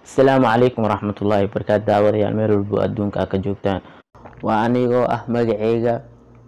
asalaamu calaykum waraxmatullaahi wabarakaatu daawadayaal meel walbo adduunka ka joogtaan waa anigoo ah magaceyga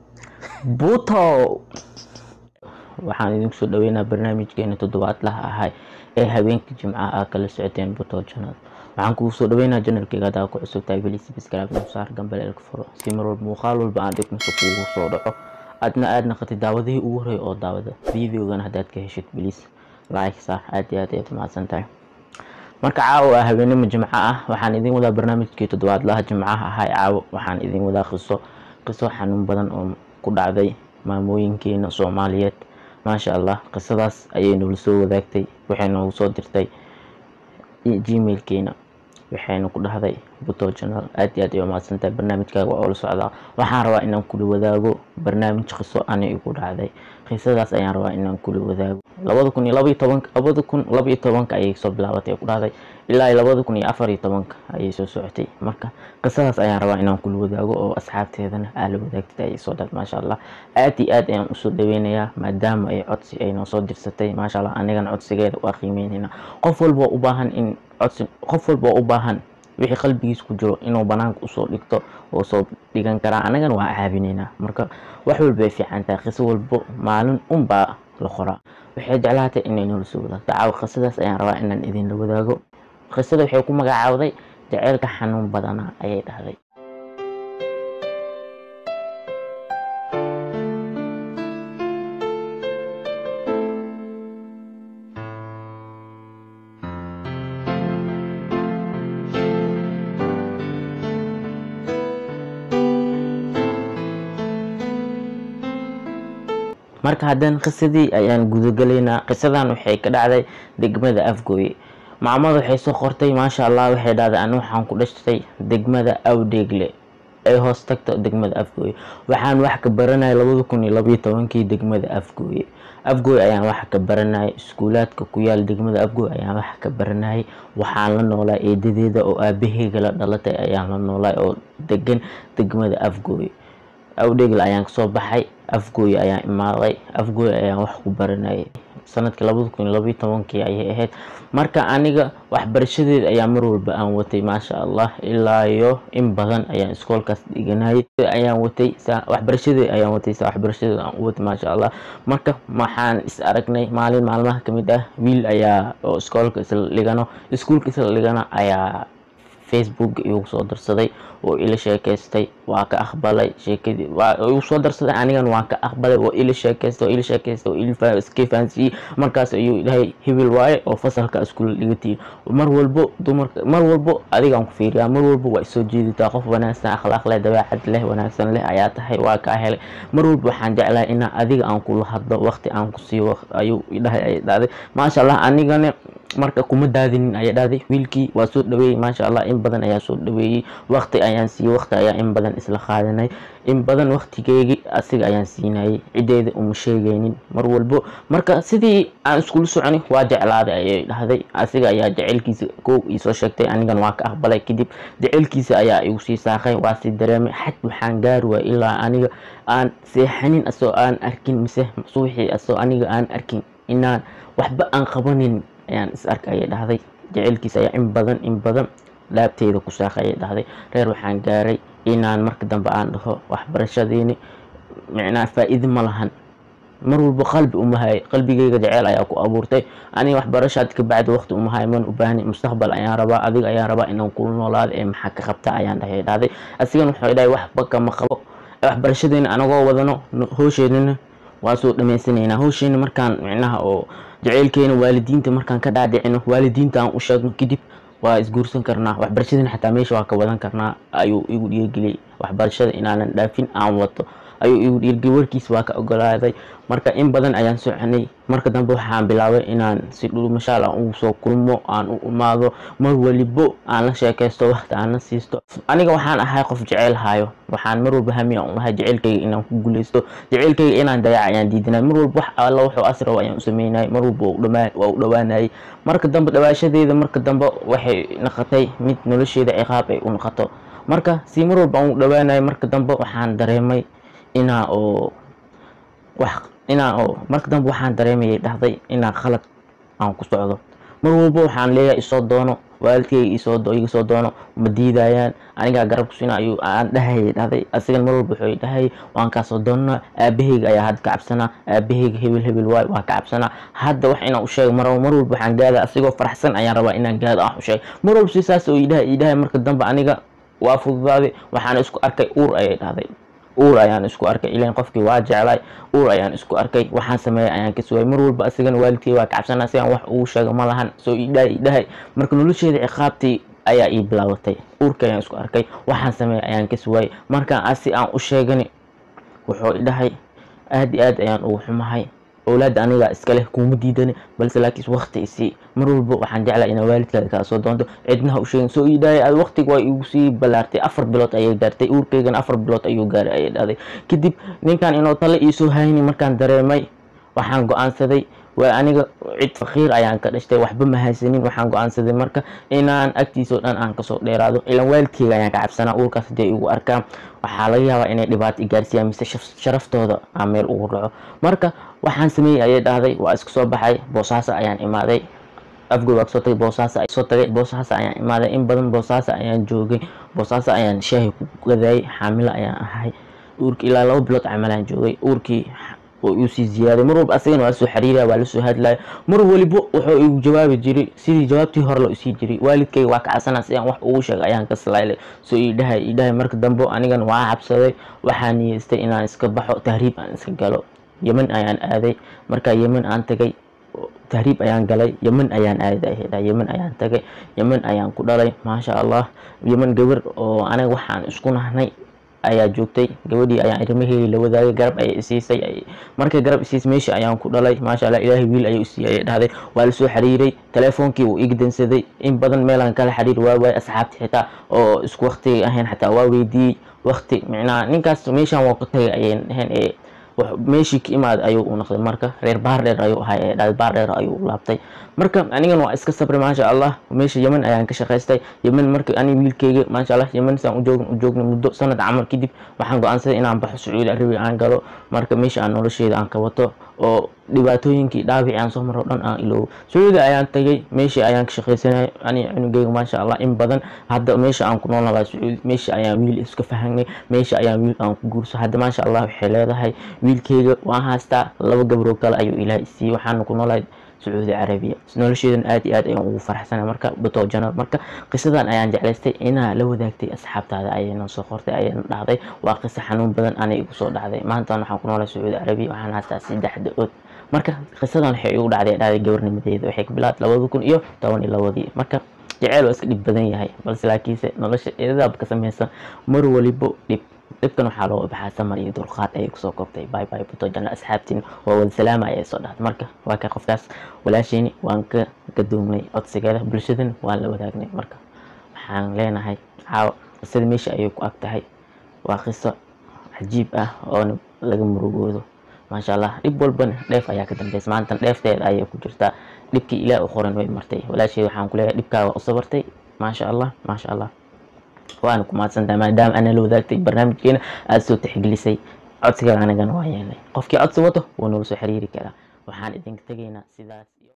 buto waxaan idinku soo dhaweynaa barnaamijkeena toddobaadlaha ahay ee habeenka jimcaha aa kala socoteen buto janal waxaan kugu soo dhaweynaa janalkeyga hadaa ku cusub tahay weli sibiskraab nusaar gambaleelka furo si mar walba muuqaal walba aan dhignuso kuugu soo dhaco aadna aad naqatid daawadihii ugu horeey oo daawada videogan haddaad ka heshid bilis like saar aad iyo aad ayaad mahadsan tahay marka caawo ah habeenimo jimco ah waxaan idin wadaa barnaamijkii toddobaadlaha jimcaha ahay caawo waxaan idin wadaa qiso qiso xanuun badan oo ku dhacday maamooyinkeena soomaaliyeed maasha allah qisadaas ayay noola soo wadaagtay waxay noogu soo dirtay gmailkeena waxayna ku dhahday buto janal aad iyo aad ay umahadsantahay barnaamijkaaga waa oo la socdaa waxaan rabaa inaan kula wadaago barnaamij qiso ani igu dhacday qisadaas ayaan rabaa inaan kula wadaago labada kun iyo labaiyo tobanka labada kun labaiyo tobanka ayay soo bilaabatay ku dhahday ilaa labada kun iyo afar iyo tobanka ayay soo socotay marka qisadaas ayaan rabaa inaan kula wadaago oo asxaabteedana aa la wadaagtay ayay soo dhal maasha allah aad iyo aad ayaan usoo dhaweynayaa maadaama ay codsi ay noo soo dirsatay maasha allah anigana codsigeeda waa qiimeynayna qof walba u baahan in codsi qof walba u baahan wixii qalbigiis ku jiro inuu banaanka usoo dhigto oo soo dhigan karaa anagana waa caabinaynaa marka wax walba ay fiican tahay qiso walbo maalin unbaa la qoraa waxay jeclaatay inay noola soo wadaagto caawa qisadaas ayaan rabaa inaan idinla wadaago qisada waxay ku magacaawday jaceylka xanuun badana ayay dhahday marka haddana qisadii ayaan gudagalaynaa qisadan waxay ka dhacday degmada afgooye maamada waxay soo qortay maasha allah waxay dhahday ani waxaan ku dhashtay degmada awdheegle ay hoos tagto degmada afgooye waxaan wax ka baranayay labada kun iyo labaiyo tobankii degmada afgooye afgooy ayaan wax ka baranayay iskuulaadka ku yaal degmada afgooy ayaan wax ka baranayay waxaan la noolaa eedadeeda oo aabaheyga la dhalatay ayaan la noolay oo degan degmada afgooy awdheegle ayaan kasoo baxay afgooy ayaan imaaday afgooy ayaan wax ku baranayay sanadkii labada kun iyo labaiyo tobankii ayay ahayd marka aniga waxbarashadeeda ayaa mar walba aan watay maasha allah ilaa iyo in badan ayaan iskoolkaas dhiganayay ayaan watay waxbarashadeeda ayaan watay sa waxbarashadeeda aan u watay maasha allah marka waxaan is aragnay maalin maalmaha kamid ah wiil ayaa oo iskoolka isla dhigano iskuulka isla dhigano ayaa facebook igu soo darsaday oo ila sheekaystay waa ka aqbalay sheekadii waa igu soo darsaday anigan waan ka aqbalay oo ila sheekaystay oo ila sheekaystay oo ila iska fahansiiyey markaas ayuu dhahay hibil waaye oo fasalka iskula dhigatiin mar walbo dumarka mar walbo adigaan ku fiiriyaa mar walbo waa isoo jeeditaa qof wanaagsan akhlaaq leh dabeecad leh wanaagsan leh ayaa tahay waa kaa helay mar walba waxaan jeclahay inaa adiga aan kula hadlo waqti aan ku siiyo ayuu dhahay ay dhahday maasha allah anigana marka kuma daadinin ayaa dhahday wiilkii waa soo dhaweeyey maasha allah in badan ayaa soo dhaweeyey waqti ayaan siiyey waqti ayaa in badan isla qaadanay in badan waqtigeygii asiga ayaan siinayay ciddeeda uma sheegaynin mar walbo marka sidii aan iskula soconay waa jeclaaday ayay dhahday asiga ayaa jecelkiisa kow iisoo sheegtay anigan waa ka aqbalay kadib jecelkiisa ayaa igu sii saaqay waa sii dareemay xaj waxaan gaari waay ilaa aniga aan seexanin asoo aan arkin mise suuxii asoo aniga aan arkin inaan waxba aan qabanin ayaan is arka ayay dhahday jecelkiisa ayaa in badan in badan laabteyda ku saaqay ayay dhahday reer waxaan gaaray inaan marka dambe aan dhaho waxbarashadeeni micnaa faa-iide ma lahan mar walba qalbi umahay qalbigeyga jeceel ayaa ku abuurtay aniga waxbarashaad ka bacdi waqti umahay man u baahni mustaqbal ayaan rabaa adiga ayaan rabaa inaan kula noolaado ee maxaa ka qabta ayaan dhahay dhahday asigan wuxuu dhahay waxba kama qabo waxbarashadeena anagoo wadano hoosheedana waa soo dhamaysanaynaa howsheena markaan micnaha oo jaceylkeena waalidiinta markaan ka dhaadhicino waalidiinta aan u sheegno kadib waa isguursan karnaa waxbarashadana xataa meesha waa ka wadan karnaa ayuu igu dhiirgeliyay waxbarashada inaanan dhaafin aan wato ayuu igu dhiirgeliyay warkiis waa ka ogolaaday marka in badan ayaan soconay marka dambe waxaan bilaabay inaan si dhulmashaal aan ugu soo kulmo aan u imaado mar walibo aan la sheekaysto waqti aan la siisto aniga waxaan ahay qof jeceyl hayo waxaan mar walba hami aan lahay jeceylkayga inaan ku guuleysto jeceylkayga inaan dayac ayaan diidinay mar walba wax alla wuxuu asrab ayaan u sameynayay mar walba waa u dhawaanayay marka dambe dhawaashadeeda marka dambe waxay noqotay mid nolosheeda ciqaab ay u noqoto marka si mar walba aan u dhawaanayay marka dambe waxaan dareemay inaa oo wax inaa oo marka dambe waxaan dareemayay dhahday inaa khalad aan ku socdo mar walba waxaan leeyahay isoo doono waalidkayga isoo iga soo doono ma diidayaan anigaa garab kusina ayuu aan dhahayay dhahday asigan mar walba wuxuu dhahay waan kaasoo doonaa aabahayga ayaa hadda ka cabsanaa aabahayga hebel hebel waay waa ka cabsanaa hadda wax inaan u sheego mar mar walba waxaan gaada asigoo faraxsan ayaan rabaa inaan gaado aan u sheego mar walba si saas oo idhaha idhahay marka dambe aniga waa fududaaday waxaan isku arkay uur ayay dhahday uur ayaan isku arkay ilan qofkii waa jeclay uur ayaan isku arkay waxaan sameeyay ayaan ka sugay mar walba asigana waalidkay waa ka cabsanaa si aan wax ugu sheego ma lahan soo idhahay idhahay marka nolosheeda ciqaabtii ayaa ii bilaabatay uurka ayaan isku arkay waxaan sameeyay ayaan ka sugay markaan asi aan u sheegani wuxuu idhahay aad iyo aad ayaan ugu xumahay owlaadda aniga iskaleh kuma diidani balse laakiin waqti isii mar walba waxaan jeclaa inaa waalidkaada kaa soo doonto cidnaha u sheegin soo iidhahay aad waqtiga waa igu sii ballaartay afar bilood ayay gaartay uurkaygana afar bilood ayuu gaaray ayay dhahday kadib ninkan inuu tale iisoo hayni markaan dareemay waxaan go-aansaday waa aniga cid fakiir ayaan ka dhashtay waxba ma haysanin waxaan go-aansaday marka inaan agtiisao dhan aan kasoo dheeraado ilan waalidkeyga ayaan ka cabsanaa uurkaas hadii igu arkaan waxaa laga yaabaa inay dhibaato igaarsiiyaan mise sharaftooda aan meel ugu dhaco marka waxaan sameeyey ayay dhahday waa isku soo baxay boosaaso ayaan imaaday afgoy waa kasoo tagay boosaaso soo tagay boosaaso ayaan imaaday in badan boosaaso ayaan joogay boosaaso ayaan shaahi ku gadaayay xaamilo ayaan ahay uurkii ilaa laba bilood camalaan joogay uurkii oo iu sii ziyaaday mar walba asagana waa lasoo xiriiraya waa lasoo hadlaya mar waliba wuxuu igu jawaabi jiray sidii jawaabtii hore loo isii jiray waalidkayga waa ka cabsanaa si aan wax ugu sheego ayaan ka salaylay soo idhahay idhahay marka dambe anigan waa cabsaday waxaa niyeystay inaan iska baxo tahriib aan iska galo yemen ayaan aaday markaa yemen aan tagay tahriib ayaan galay yemen ayaan aaday yemen ayaan tagay yemen ayaan ku dhalay maasha allah yemen gabar oo aniga waxaan isku nahnay ayaa joogtay gabadhii ayaan arrimaheedii la wadaagay garab ayay isiisay markay garab isiisay meesha ayaan ku dhalay maasha allah ilaahay wiil ayuu isiiyay ayay dhahday waa lasoo xiriiray telefoonkii wuu iga dansaday in badan meelaan kala xiriir waa waay asxaabti xitaa oo isku waqtiga ahayn xataa waa weydiiyey waqti micnaha ninkaas meeshaan waa ku tagay ayay dhaheen ee meeshii ka imaad ayuu u noqday marka reer baardheer ayuu ahay ee dhahday baardheer ayuu u laabtay marka anigan waa iska sabray maasha allah meesha yemen ayaan ka shaqaystay yemen marka ani wiilkeyga maasha allah yemen saan ujoog ujoogna muddo sanad camal kadib waxaan go-aansaday inaan baxo sacuudi arabiya aan galo marka meesha aan nolosheeda aan ka wato oo dhibaatooyinkii dhaabici aan soo maro dhan aan iloobo sacuudi ayaan tagay meeshii ayaan ka shaqaysanay ani cunugeyga maasha allah in badan hadda meesha aan ku noolnahay sacuudi meesha ayaan wiil iska fahanay meesha ayaan wiil aan ku guurso hadda maasha allah waxay leedahay wiilkeyga waan haystaa laba gabroo kale ayuu ilaah isiiyey waxaana ku noolahay sacuudi carabiya nolosheedan aad iyo aad ayaan ugu faraxsanay marka bato janal marka qisadan ayaan jeclaystay inaa la wadaagtay asxaabtaada ayayna soo qortay ayayna dhacday waa qiso xanuun badan anay igu soo dhacday maantan waxaan ku noolahay sacuudi carabiya waxaan haystaa saddex da-ood marka qisadan waxay igu dhacday dhacday gabarnimadeeda waxay ka bilaabtay labada kun iyo toban iyo labadii marka jeceyl waa iska dhib badan yahay balse laakiinse nolosha eedadaab ka samaysan mar walibo dhib dhibkan waxaa looga baxaa samar iyo dulqaad ayay kusoo koobtay bay bay buto janna asxaabtiin waa wada salaama ayay soo dhahday marka waa ka qofkaas walaasheyni waan ka gadoomnay codsigeeda bulshadan waan la wadaagnay marka waxaan leenahay caawa qisada meesha ayay ku ag tahay waa qiso cajiib ah oo laga murugoodo maasha allah dhib walbana dheef ayaa ka dambeysa maantan dheefteeda ayay ku jirtaa dhibkii ilaah u qoran way martay walaasheed waxaan ku leeyahay dhibkaaga u sabartay maasha allah maasha allah waana ku mahadsantahay maadaama ana la wadaagtay barnaamijkeena aada soo tixgelisay codsiga anigana waa yeelnay qofkii codsi wato wuu noola soo xiriiri karaa waxaan idinka tegaynaa sidaas